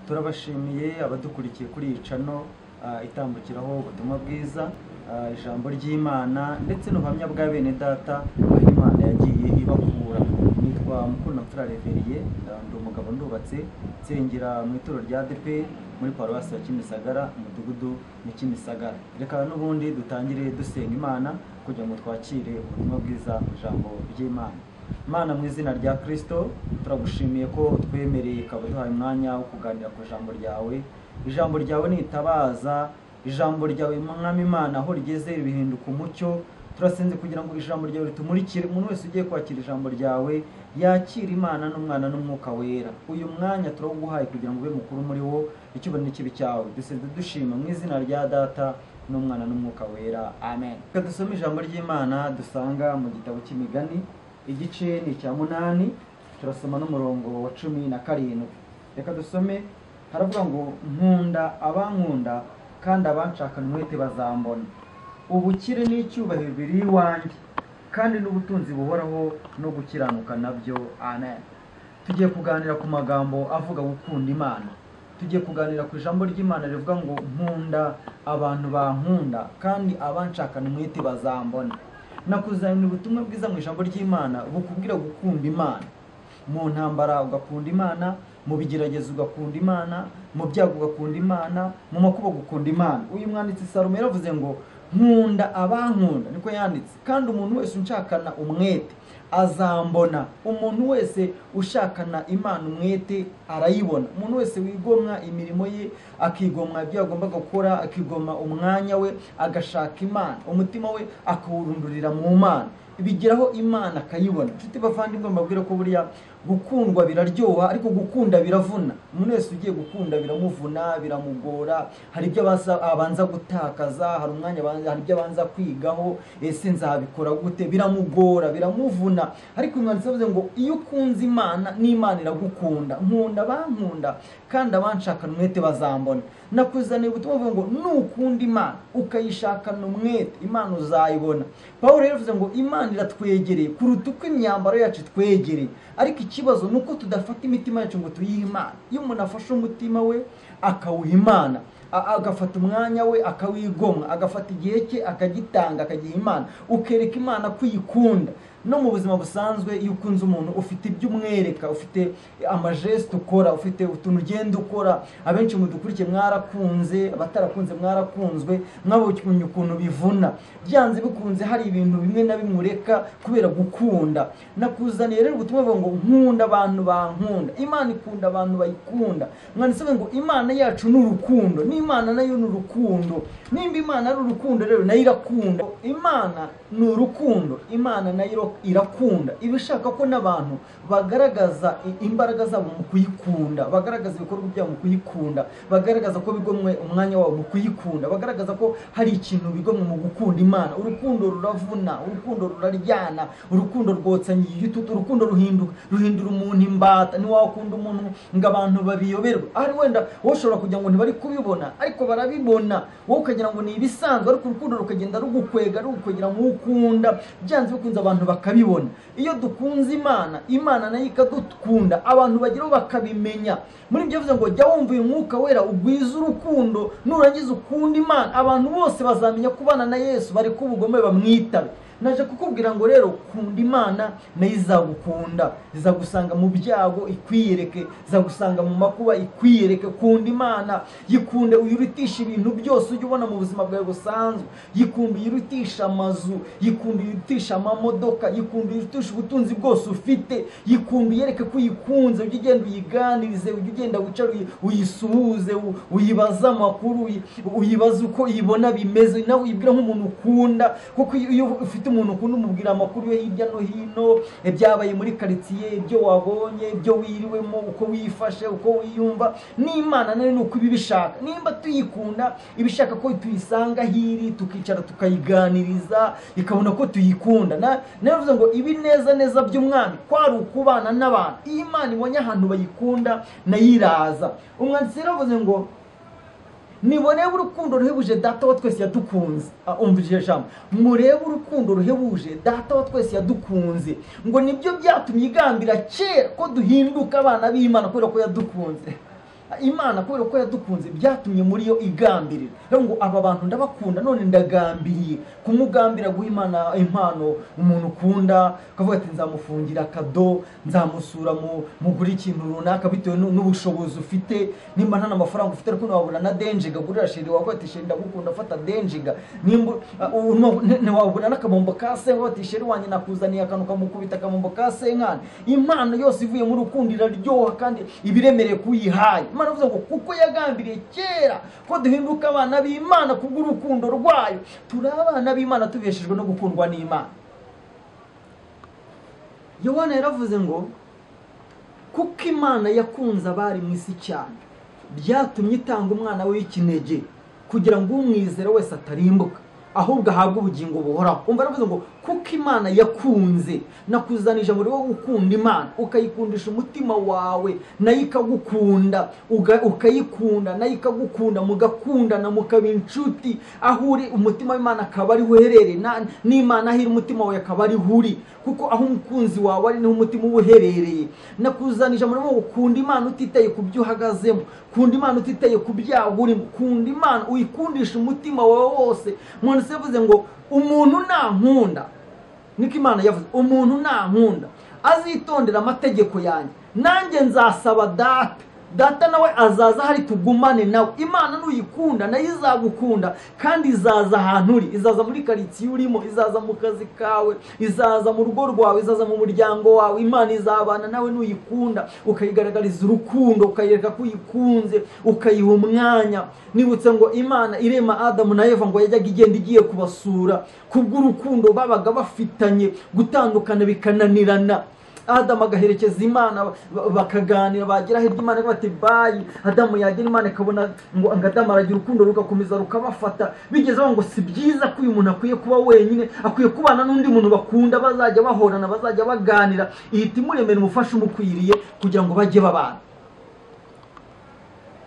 turabashimiye abadukurikiye kuri iyi cano ah, itambukiraho ubutumwa bwiza ah, ijambo ry'imana ndetse n'ubuhamya bwa bene data aho imana yagiye ibakura nitwa mukundamfura reveriye ah, ndi umugabo ndubatse nsengera mu ituro rya depe muri paruwasi ya kimisagara umudugudu ni kimisagara reka n'ubundi dutangire dusenga imana kugira ngo twakire ubutumwa bwiza mu ijambo ry'imana Mana mu izina rya Kristo turagushimiye ko twemereye ukaba duhaye umwanya wo kuganira ku ijambo ryawe ijambo ryawe nitabaza ijambo ryawe mwami Imana aho rigeze bihinduka umucyo turasenze kugira ngo ijambo ryawe ritumurikire umuntu wese ugiye kwakira ijambo ryawe yakira imana n'umwana n'umwuka wera uyu mwanya turawuguhaye kugira ngo ube mukuru muri wo ikibone n'ikibi cyawe dusenze dushima mu izina rya data n'umwana n'umwuka wera amen reka dusome ijambo ry'imana dusanga mu gitabo cy'imigani igice ni icya munani turasoma n'umurongo wa cumi na karindwi reka dusome haravuga ngo nkunda abankunda kandi abanshakana umwete bazambona ubukire n'icyubahiro biri iwanjye kandi n'ubutunzi buhoraho no gukiranuka nabyo amen tugiye kuganira ku magambo avuga gukunda imana tugiye kuganira ku ijambo ry'imana rivuga ngo nkunda abantu bankunda kandi abanshakana umwete bazambona nakuzanira ubutumwa bwiza mu ijambo ry'imana bukubwira gukunda imana mu ntambara ugakunda imana mu bigeragezo ugakunda imana mu byago ugakunda imana mu makuba ugakunda imana uyu mwanditsi salomo yaravuze ngo nkunda abankunda niko yanditse kandi umuntu wese unshakana umwete azambona umuntu wese ushakana imana umwete arayibona umuntu wese wigomwa imirimo ye akigomwa ibyo agomba gukora akigomwa umwanya we agashaka imana umutima we akawurundurira mu mana bigeraho imana akayibona inshuti bavandimwe mbabwira ko buriya gukundwa biraryoha ariko gukunda biravuna umuntu wese ugiye gukunda biramuvuna biramugora hari ibyo abaza- abanza gutakaza hari umwanya abanza- hari ibyo abanza kwigaho ese nzabikora gute biramugora biramuvuna ariko umwanditsi avuze ngo iyo ukunze imana n'imana iragukunda nkunda bankunda kandi abanshakana umwete bazambona nakuzaniye ubutumwa buvuga ngo nukunda imana ukayishakana umwete imana uzayibona paul rero yavuze ngo imana iratwegereye kuruta uko imyambaro yacu itwegereye ariko ikibazo ni uko tudafata imitima yacu ngo tuyihe imana iyo umuntu afashe umutima we akawuha imana a- agafata umwanya we akawigomwa agafata igihe cye akagitanga akagiha imana ukereka imana ko uyikunda no mu buzima busanzwe iyo ukunze umuntu ufite ibyo umwereka ufite amajesite ukora ufite utuntu ugenda ukora abenshi mudukurikiye mwarakunze abatarakunze mwarakunzwe mwabonye ukuntu bivuna byanze bikunze hari ibintu bimwe na bimwe ureka kubera gukunda nakuzaniye rero ubutumwa buvuga ngo nkunda abantu bankunda imana ikunda abantu bayikunda mwanditse avuga ngo imana yacu ni urukundo n'imana nayo ni urukundo nimba imana ari urukundo rero nayo irakunda imana ni urukundo imana nayo iro- irakunda iba ishaka ko n'abantu bagaragaza i- imbaraga zabo mu kuyikunda bagaragaza ibikorwa byabo mu kuyikunda bagaragaza ko bigomwe umwanya wabo mu kuyikunda bagaragaza ko hari ikintu bigomwe mu gukunda imana urukundo ruravuna urukundo ruraryana urukundo rwotsa igitutu urukundo ruhinduka ruhindura umuntu imbata ntiwakunda umuntu ngo abantu babiyoberwe ahari wenda wowe ushobora kugira ngo ntibari kubibona ariko barabibona wowe ukagira ngo ni ibisanzwe ariko urukundo rukagenda rugukwega rugukwegera mu ukunda byanze bikunze abantu bakabibona iyo dukunze imana imana nayo ikadukunda abantu bageraho bakabimenya muri ibyo bivuze ngo jya wumva uyu mwuka wera ugwize urukundo nurangiza ukunda imana abantu bose bazamenya kubana na yesu bareke ubugome bamwitabe naje kukubwira ngo rero kunda imana nayo izagukunda izagusanga mu byago ikwiyereke izagusanga mu makuba ikwiyereke kunda imana yikunde uyirutisha ibintu byose ujya ubona mu buzima bwawe busanzwe yikunde uyirutisha amazu yikunde uyirutisha amamodoka yikunde uyirutisha ubutunzi bwose ufite yikunde uyereke ko uyikunze ujye ugenda uyiganirize ujye ugenda wicara uyi- uyisuhuze u- uyibaze amakuru uyi- uyibaze uko ibona bimeze nawe uyibwira nk'umuntu ukunda kuko iyo iyo ufite umuntu ukunda umubwira amakuru yo hirya no hino ibyabaye muri karitsiye ibyo wabonye ibyo wiriwemo uko wifashe uko wiyumva n'imana nayo ni uko iba ibishaka nimba tuyikunda iba ishaka ko tuyisanga hiri tukicara tukayiganiriza ikabona ko tuyikunda Na- naravuze ngo ibi neza neza by'umwami kwari ukubana n'abantu iyo imana ibonye ahantu bayikunda nayo iraza umwanditsi yaravuze ngo nibonebe urukundo ruhebuje data wa twese yadukunze Ah, umva iryo jambo murebe urukundo ruhebuje data wa twese yadukunze ngo nibyo byatumye igambira kera ko duhinduka abana b'imana kubera ko yadukunze imana kubera ko yadukunze byatumye muri yo igambirira rero ngo aba bantu ndabakunda none ndagambiriye kumugambira guha imana impano umuntu ukunda ukavuga ati nzamufungira akado nzamusura mu- mugure ikintu runaka bitewe nu- n'ubushobozi ufite nimba nta n'amafaranga ufite ariko ntiwabura na denjiga gurira sheri wavuga ati sheri ndagukunda fata denjiga nimba uh, ubu ntiwabura- nti- ntiwabura n'akabombo ka se wavuga ati sheri wanjye nakuzaniye akantu kamukubita akabombo ka senkani impano yose ivuye mu rukundo iraryoha kandi iba iremereye kuyihaye imana ivuze ngo kuko yagambiriye kera ko duhinduka abana b'imana kubw'urukundo rwayo turi abana b'imana tubeshejwe no gukundwa n'imana yohana yaravuze ngo kuko imana yakunze abari mu isi cyane byatumye itanga umwana w'ikinege kugira ngo umwizera wese atarimbuka ahubwo ahabwe ubugingo buhoraho umva yaravuze ngo kuko imana yakunze nakuzanije muri wo gukunda imana ukayikundisha umutima wawe nayo ikagukunda uga- ukayikunda nayo ikagukunda mugakundana mukaba inshuti aho uri umutima w'imana akaba ariho uherereye na- n'imana aho iri umutima wawe akaba ariho uri kuko aho umukunzi wawe ari niho umutima uba uherereye nakuzanije muri wowe kunda imana utitaye ku byo uhagazemo kunda imana utitaye ku byaha urimo kunda imana uyikundisha umutima wawe wose umuntu se yavuze ngo umuntu nankunda niko imana yavuze umuntu nankunda azitondera amategeko yanjye nanjye nzasaba data data nawe azaza hari tugumane nawe imana nuyikunda nayo izagukunda kandi izaza ahantu uri izaza muri karitsiye urimo izaza mu kazi kawe izaza mu rugo rwawe izaza mu muryango wawe imana izabana nawe nuyikunda ukayigaragariza urukundo ukayereka ko uyikunze ukayiha umwanya nibutse ngo imana irema adamu na eva ngo yajyaga igenda igiye kubasura kubw'urukundo babaga bafitanye gutandukana bikananirana adamu agaherekeza imana ba- bakaganira bagira hirya imana ikavuga ati bayi adamu yagira imana ikabona ngo ngo adamu aragira urukundo rugakomeza rukabafata bigeze aho ngo si byiza ko uyu muntu akwiye kuba wenyine akwiye kubana n'undi muntu bakunda bazajya bahorana bazajya baganira ihita imuremera umufasha umukwiriye kugira ngo bajye babana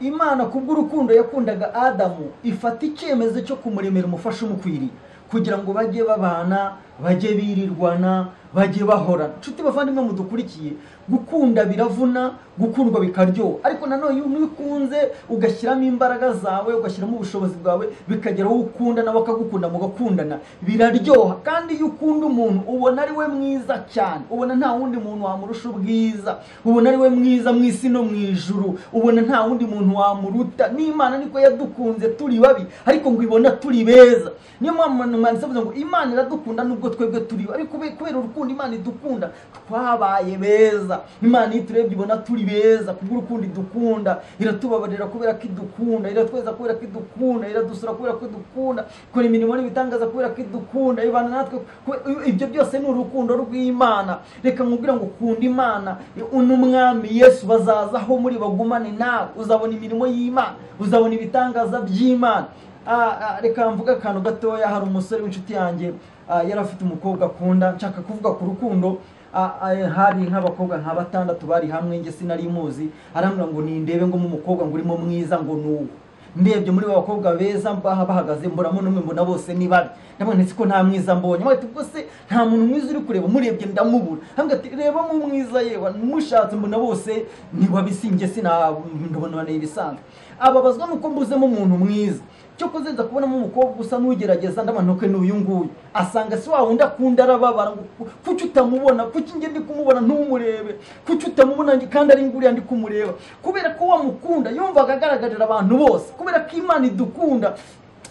imana kubw'urukundo yakundaga adamu ifata icyemezo cyo kumuremera umufasha umukwiriye kugira ngo bajye babana bajye birirwana bajye bahorana nshuti bavandimwe mudukurikiye gukunda biravuna gukundwa bikaryoha ariko nanone iyo ukunze ugashyiramo imbaraga zawe ugashyiramo ubushobozi bwawe bikagera aho ukunda nawe akagukunda mugakundana biraryoha kandi iyo ukunda umuntu ubona ari we mwiza cyane ubona nta wundi muntu wamurusha ubwiza ubona ari we mwiza mu isi no mu ijuru ubona nta wundi muntu wamuruta n'imana niko yadukunze turi babi ariko ngo ibona turi beza niyo mpamvu mwanditse avuga ngo imana iradukunda nubwo twebwe turi babi ariko kube- kubera urukundo imana idukunda twabaye beza imana iyo iturebye ibona turi beza kubw'urukundo idukunda iratubabarira kubera ko idukunda iratweza kubera ko idukunda iradusura kubera ko idukunda ikora imirimo n'ibitangaza kubera ko idukunda ibana natwe kube- ibyo byose ni urukundo rw'imana reka nkubwira ngo ukunda imana n'umwami yesu bazazaho muri bagumane nawe uzabona imirimo y'imana uzabona ibitangaza by'imana Ah, ah, reka mvuga akantu gatoya hari umusore w'inshuti yanjye ah, yari afite umukobwa akunda nshaka kuvuga ku rukundo ah, ah, hari nk'abakobwa nka batandatu bari hamwe njye sinari muzi arambwira ngo nindebe ngo umukobwa ngo urimo mwiza ngo ni uwo ndebye muri ba bakobwa beza mbaha bahagaze mburamo n'umwe mbona bose ni babi ndabona ese ko nta mwiza mbonye mwari ubwo se nta muntu mwiza uri kureba umurebye ndamubura hambwa ati reba mu mwiza yewe mushatse mbona bose ni babi sinjye sina ndabona ni ibisanzwe ababazwa nuko mbuzemo umuntu mwiza cyo kuzenza kubonamo umukobwa usa n'ugerageza ndabanuke n'uyu nguyu asanga si wa wundi akunda arababara ngo ku- kuki utamubona kuki njye ndi kumubona ntumurebe kuki utamubona njye- kandi ari nguriya ndi kumureba kubera ko wamukunda yumvaga agaragarira abantu bose kubera ko imana idukunda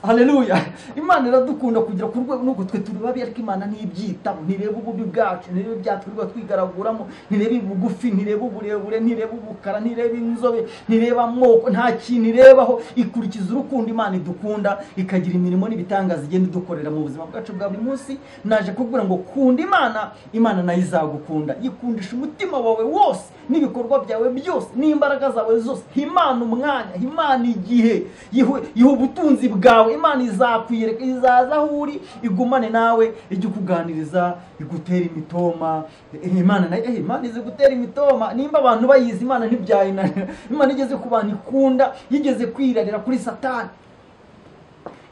haleluya imana iradukunda kugera ku rwego nuko twe turi babi ariko imana ntibyitaho ntireba ububi bwacu ntireba ibyaha twirirwa twigaraguramo ntireba ubugufi ntireba uburebure ntireba ubukara ntireba inzobe ntireba amoko nta kintu irebaho ikurikiza urukundo imana idukunda ikagira imirimo n'ibitangaza igenda idukorera mu buzima bwacu bwa buri munsi naje kubwira ngo kunda imana imana nayo izagukunda yikundisha umutima wawe wose n'ibikorwa byawe byose n'imbaraga zawe zose imana umwanya imana igihe yihe yihe ubutunzi bwawe imana izakwiyereka izaza aho uri igumane nawe ijye ukuganiriza igutera imitoma Eh, imana nayo eh, imana izi gutera imitoma nimba abantu bayizi imana ntibyayinanira imana igeze ku bantu ikunda yigeze kwirarira kuri satani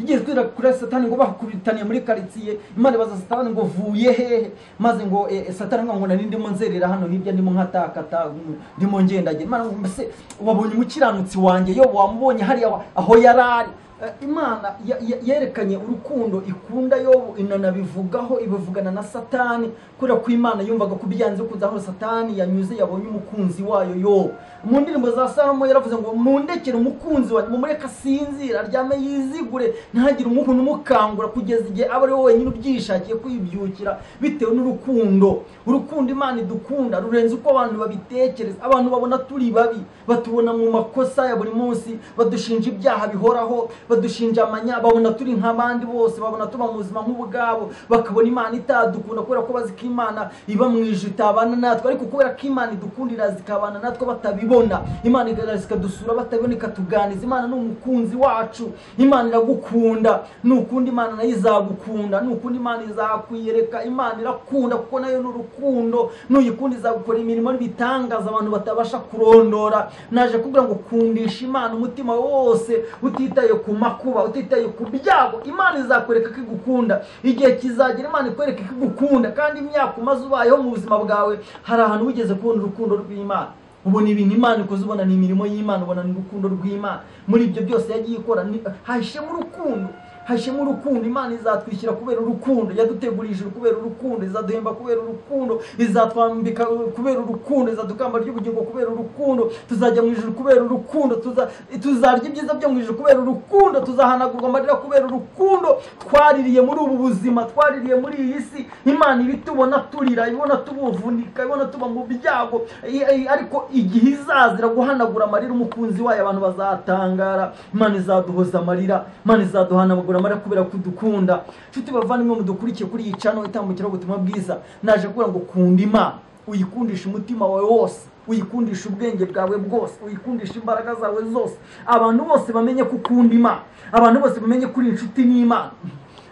igiye twira kuri satani ngo bakubitaniye muri karitsiye imana ibaza satani ngo vuye hehe maze ngo eh, eh, satani ngo ngo nari ndimo nzerera hano hirya ndimo nkatakata mm, ndimo ngendagenda imana ngo mbese wabonye umukiranutsi wanjye yo wamubonye hariya wa- aho yari ari Eh, imana ya- ya- yerekanye urukundo ikunda yobu inanabivugaho ibivugana na satani kubera ko imana yumvaga ko byanze kuza aho satani yanyuze yabonye umukunzi wayo yobu mu ndirimbo za salomo yaravuze ngo mundekere umukunzi wanjye mumureke asinzire aryame yizigure ntagire umuntu umukangura kugeza igihe aba ari we wenyine ubyishakiye kwibyukira bitewe n'urukundo urukundo imana idukunda rurenze uko abantu babitekereza abantu babona turi babi batubona mu makosa ya buri munsi badushinja ibyaha bihoraho badushinja amanya babona turi nk'abandi bose babona tuba mu buzima nk'ubwabo bakabona imana itadukunda kubera ko bazi ko imana iba mu ijuru itabana natwe ariko kubera ko imana idukundira zikabana natwe batabibona imana igaragaza ikadusura batabibona ikatuganiza imana ni umukunzi wacu imana iragukunda nukunda imana nayo izagukunda nukunda imana izakwiyereka imana irakunda kuko nayo ni urukundo nuyikunda izagukora imirimo n'ibitangaza abantu batabasha kurondora naje kugira ngo kundisha imana umutima wose utitaye ku makuba utitaye ku byago imana izakwereka ko igukunda igihe kizagera imana ikwereka ko igukunda kandi imyaka umaze ubayeho mu buzima bwawe hari ahantu wigeze kubona urukundo rw'imana ubona ibintu imana ikoze ubona ni imirimo y'imana ubona ni urukundo rw'imana muri ibyo byose yagiye ikora ni- hahishemo urukundo hahishemo urukundo imana izatwishyira kubera urukundo yadutegurije ijuru kubera urukundo izaduhemba kubera urukundo izatwambika kubera urukundo izadukamba ry'ubugingo kubera urukundo tuzajya mu ijuru kubera urukundo tuza- tuzarya ibyiza byo mu ijuru kubera urukundo tuzahanagurwa amarira kubera urukundo twaririye muri ubu buzima twaririye muri iyi si imana iba itubona turira ibona tubuvunika ibona tuba mu byago i- i- ariko igihe izazira guhanagura amarira umukunzi wayo abantu bazatangara imana izaduhoza amarira imana izaduhanagura amarira kubera kudukunda nshuti bavandimwe mudukurikiye kuri iyi cano itambukiraho ubutumwa bwiza naje kugira ngo kunda imana uyikundishe umutima wawe wose uyikundisha ubwenge bwawe bwose uyikundisha imbaraga zawe zose abantu bose bamenye ko ukunda imana abantu bose bamenye ko uri inshuti n'imana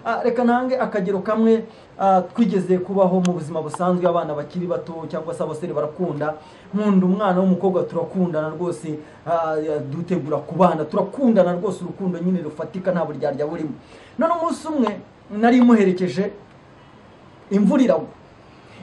Ah, reka nange akagero kamwe ah, twigeze kubaho mu buzima busanzwe abana bakiri bato cyangwa se abasore barakunda nkunda umwana w'umukobwa turakundana rwose ah, ya- dutegura kubana turakundana rwose urukundo nyine rufatika nta buryarya burimo none umunsi umwe nari muherekeje imvura iragwa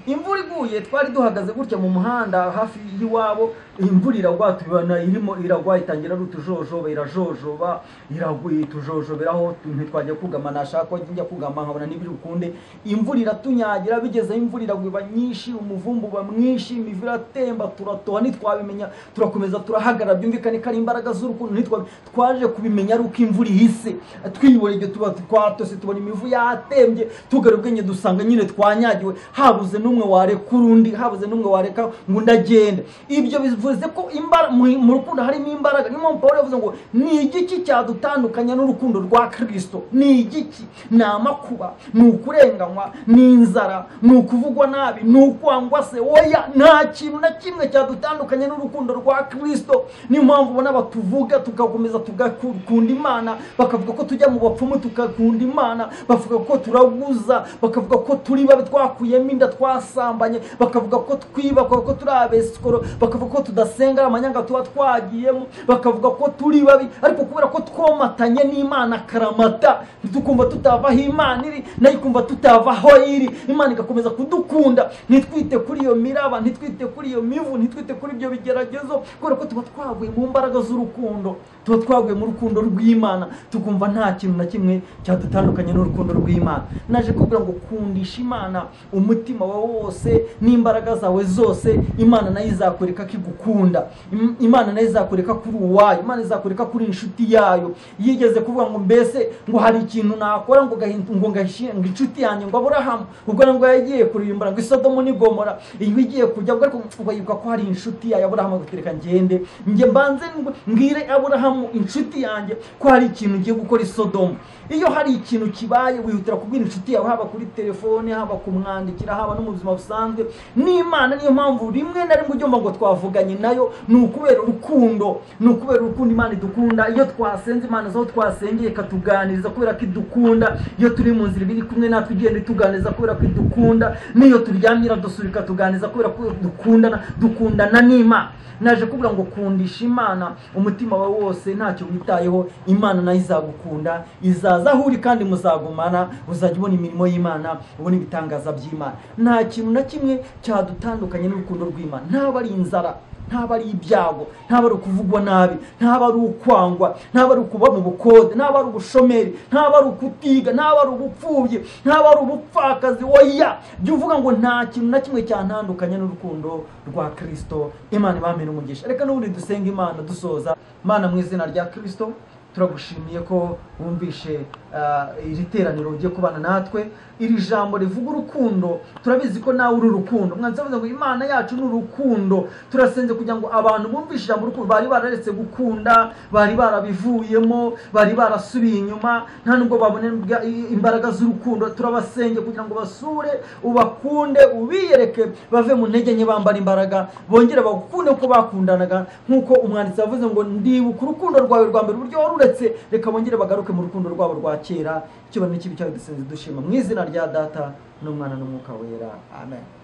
imvura iguye twari duhagaze gutya mu muhanda hafi y'iwabo imvura iragwa tubibona irimo iragwa itangira ari utujojoba irajojoba iragwa itujojoberaho ntitwajya kugama nashaka ko njya kugama nkabona n'ibiri ukunde imvura iratunyagira bigeze aho imvura iragwa iba nyinshi umuvumbu uba mwinshi imivu iratemba turatoha ntitwabimenya turakomeza turahagarara byumvikane ko ari imbaraga z'urukundo ntitwa twaje kubimenya ari uko imvura ihise twiyubona ibyo tuba twatose tubona imivu yatembye tugara ubwenge dusanga nyine twanyagiwe habuze n'umwe warekura undi habuze n'umwe wareka ngo undi agende ibyo bivuze ko imbara- mu mu rukundo harimo imbaraga niyo mpamvu pawulo yavuze ngo ni igiki cyadutandukanya n'urukundo rwa kirisito ni igiki ni amakuba ni ukurenganywa ni inzara ni ukuvugwa nabi ni ukwangwa se oya nta kintu na kimwe cyadutandukanya n'urukundo rwa kirisito niyo mpamvu ubona batuvuga tugakomeza tugakunda imana bakavuga ko tujya mu bapfumu tugakunda imana bavuga ko turaguza bakavuga ko turi babi twakuyemo inda twasambanye bakavuga ko twiba bakavuga ko turi abesikoro bakavuga ko tudasenga ari amanyanga tuba twagiyemo bakavuga ko turi babi ariko kubera ko twomatanye n'imana karamata tukumva tutava aho imana iri nayo ikumva tutava aho iri imana igakomeza kudukunda ntitwite kuri iyo miraba ntitwite kuri iyo mivu ntitwite kuri ibyo bigeragezo kubera ko tuba twavuye mu mbaraga z'urukundo tuba twavuye mu rukundo rw'imana tukumva nta kintu na kimwe cyadutandukanye n'urukundo rw'imana naje kugira ngo kundisha imana umutima wawe wose n'imbaraga zawe zose imana nayo izakwereka ko igukunda Im- imana nayo izakwereka ko uri uwayo imana izakwereka ko uri inshuti yayo yigeze kuvuga ngo mbese ngo hari ikintu nakora ngo gahi- ngo ngahishinga inshuti yanjye ngo aburahamu ubwo ngo yagiye kurimbura ngo isodomo n'igomora iyo igiye kujya ngo ariko ngo yibuka ko hari inshuti yayo aburahamu agatereka ngende njye mbanze ngo mbwire aburahamu inshuti yanjye ko hari ikintu ngiye gukora isodomo iyo hari ikintu kibaye wihutira kubwira inshuti yawe haba kuri telefone haba kumwandikira haba no mu buzima busanzwe n'imana niyo mpamvu rimwe na rimwe ugomba ngo twavuganye twicaranye nayo ni ukubera urukundo ni ukubera urukundo imana idukunda iyo twasenze imana zaho twasengeye ikatuganiriza kubera ko idukunda iyo turi mu nzira ibiri kumwe natwe igenda ituganiriza kubera ko idukunda n'iyo turyamye iradusura ikatuganiriza kubera ko dukundana dukundana n'imana naje kuvuga ngo kundisha imana umutima wawe wose ntacyo witayeho imana nayo izagukunda izaza aho uri kandi muzagumana uzajya ubona imirimo y'imana ubona ibitangaza by'imana nta kintu na kimwe cyadutandukanye n'urukundo rw'imana ntaba ari inzara ntaba ari ibyago ntaba ari ukuvugwa nabi ntaba ari ukwangwa ntaba ari ukuba mu bukode ntaba ari ubushomeri ntaba ari ukutiga ntaba ari ubupfubyi ntaba ari ubupfakazi oya jya uvuga ngo nta kintu na kimwe cyantandukanye n'urukundo rwa kirisito imana ibamena umugisha reka n'ubundi dusenga imana dusoza imana mu izina rya kirisito turagushimiye ko wumvishe ah, iri teraniro ugiye kubana natwe iri jambo rivuga urukundo turabizi ko nawe uri urukundo mwanza avuze ngo imana yacu ni urukundo turasenze kugira ngo abantu bumvishe ijambo urukundo bari bararetse gukunda bari barabivuyemo bari barasubiye inyuma nta nubwo babona imbwa- i- imbaraga z'urukundo turabasenge kugira ngo basure ubakunde ubiyereke bave mu ntege nke bambara imbaraga bongere bagukunde uko bakundanaga nk'uko umwanditsi yavuze ngo ndibuka urukundo rwawe rwa mbere uburyo wari uretse reka bongere bagaruke mu rukundo rwabo rwa kera icyubahiro n'ikibi cyawe dusenze dushima mu izina rya data n'umwana n'umwuka wera amen